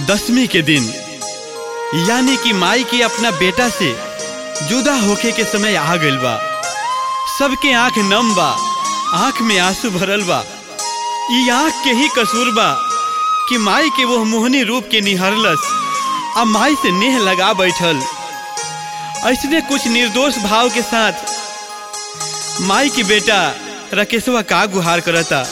दसवीं के दिन यानी कि माई के अपना बेटा से जुदा होके के समय आ गइल बा सबके आंख नम बा आंख में आंसू भरल बा ई आंख के ही कसूर बा कि माई के वो मोहनी रूप के निहरलस आ माई से नेह लगा बैठल ऐसने कुछ निर्दोष भाव के साथ माई की बेटा रकेशवा का गुहार करता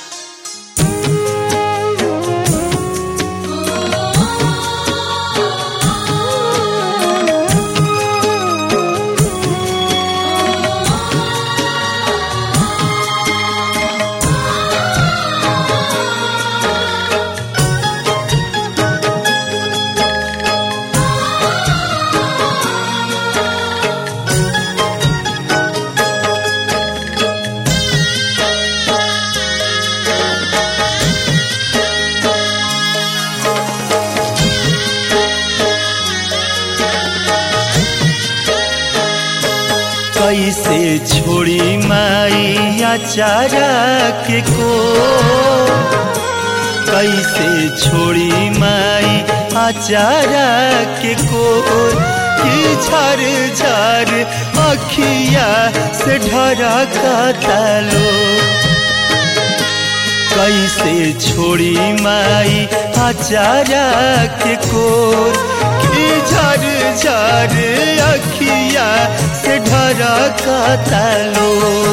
कैसे छोड़ी माई अचारा के को कैसे छोड़ी माई अचारा के को कि झर झर अखिया से ढरा कालो कैसे छोड़ी माई अचारा के को कि झर झर अखिया से ढरा कालो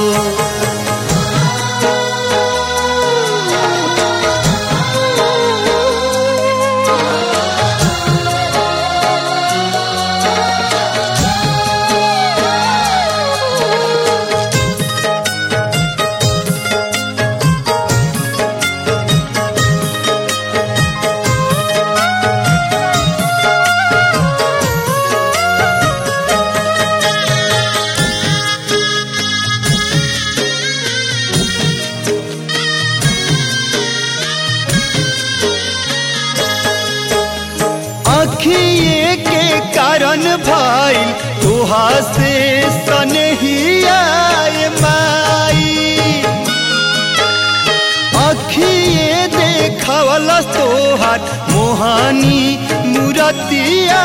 अखिए के कारण भाई तुहा से सनहिया माई अखिए देखवलस तोहार मोहानी मूरतिया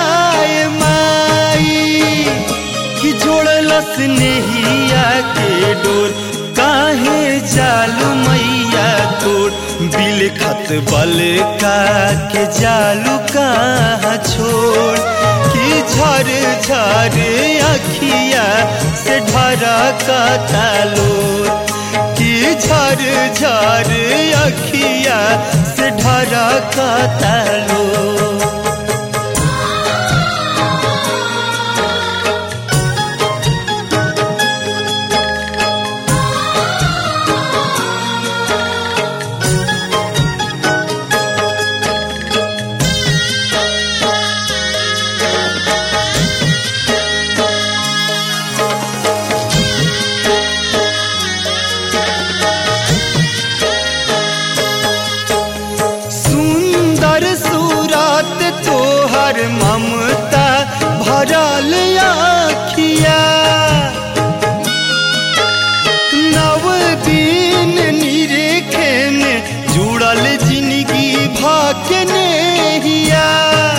माई कि जोड़लस नेहिया के डोर काहे जालू मैया तोर बिल खत बल का के जालू कहाँ छोड़ कि झर झर अखिया से ढरा का तालोर कि झर झर अखिया से ढरा का तालोर सुंदर सूरत तोहर ममता भरल आखिया नव दिन निरेखे में जुड़ल जिंदगी भागने हिया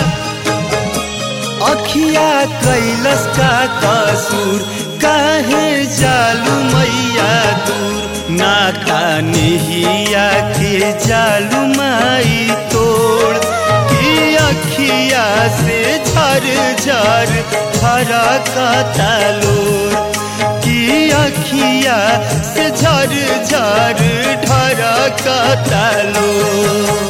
अखिया कैलस का कसूर काहे जालू मैया दूर ना कान्हिया के जालू माई तोड़ कि अखिया से झर झर धरा का तालोर कि अखिया से झर झर ढरा का तालोर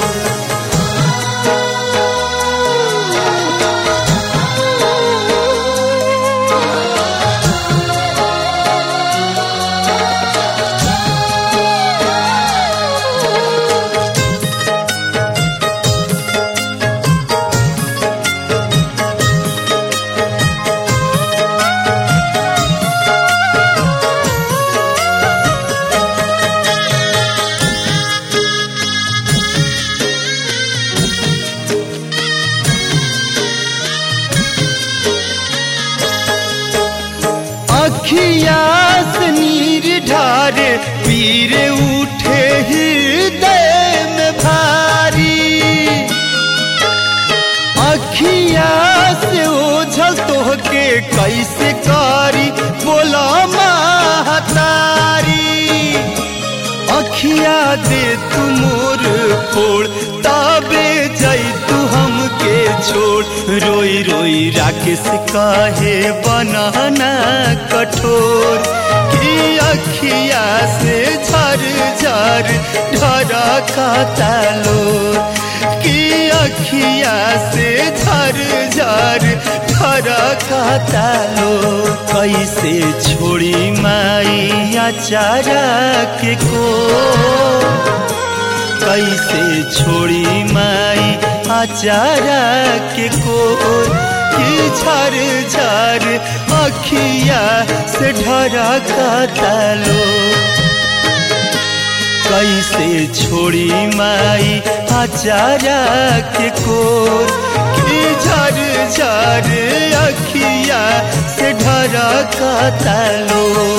अखिया से नीर ढारे पीर उठे हृदय में भारी के कैसे करी बोला महतारी अखिया दे तू मोर फोड़ तबे जई तू हमके छोड़ रोई रोई राकेश काहे बनाना कठोर कि अखिया से झर झर ढरा का तालो कि अखिया से झर झर ढरा का तालो कैसे छोड़ी माई अचारा के को कैसे छोड़ी माई आचारा के को कि झर झर अखिया से ढरा का तालो कैसे छोड़ी माई आचारा के को कि झर झर अखिया से ढरा का तालो